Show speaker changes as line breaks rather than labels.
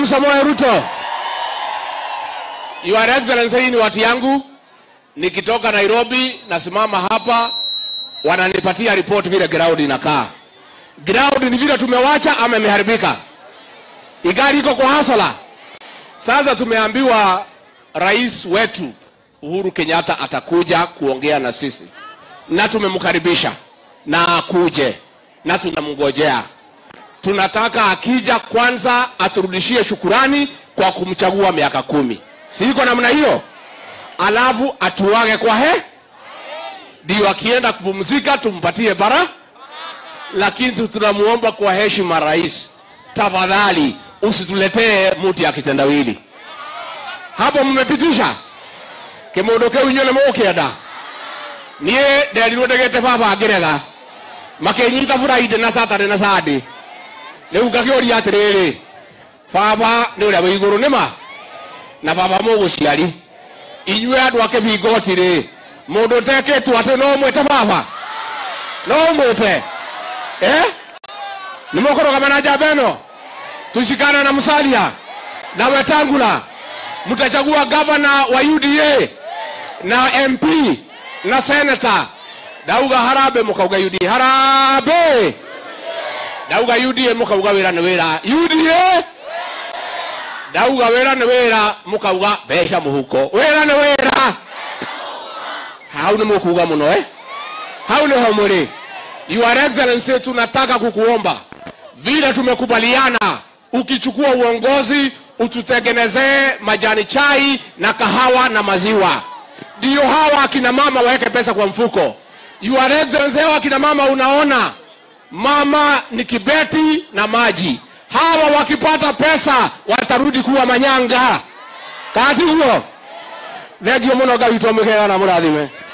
William Samoei Ruto. Your Excellency, hii ni watu yangu. Nikitoka Nairobi nasimama hapa, wananipatia report vile ground inakaa. Ground ni vile tumewacha ama imeharibika? Igari iko kwa hasala. Sasa tumeambiwa rais wetu Uhuru Kenyatta atakuja kuongea na sisi, na tumemkaribisha na akuje, na tunamngojea. Tunataka akija kwanza aturudishie shukurani kwa kumchagua miaka kumi, si iko namna hiyo? Alafu atuage kwa he, ndio akienda kupumzika tumpatie bara, lakini tu- tunamuomba kwa heshima, rais, tafadhali usituletee muti ya kitendawili hapo. Mmepitisha kimundu kiu inyuĩ nĩ mũgũkĩenda niĩ nderirwo ndĩgĩte baba ngĩrega makĩnyita buraide na saturday na sunday rĩu ngakĩũria atĩrĩrĩ baba nĩ ũrĩa wĩ igũrũ nĩma na baba mũgũciari inyuĩ andũ a kĩbingoti rĩ mũndũ ũtekĩtwo atĩ no mwĩte baba no mwĩte eh? nĩ mũkũrũgama na njamba ĩno tushikana na Musalia na Wetangula, mtachagua gavana wa UDA na MP na senator. Dauga harabe mukauga UDA harabe, dauga UDA mukauga wira ni wira UDA, dauga wira ni wira mukauga mbeca muhuko wira ni wira. Hau ni mukuga muno eh? Hau niho muri. Your Excellency, tunataka kukuomba vile tumekubaliana, ukichukua uongozi ututengenezee majani chai na kahawa na maziwa, ndio hawa akina mama waweke pesa kwa mfuko. Your Excellency, hawa akina mama unaona, mama ni kibeti na maji. Hawa wakipata pesa watarudi kuwa manyanga. Kati huo thengio muno Ngai witũ amwĩkega na mũrathime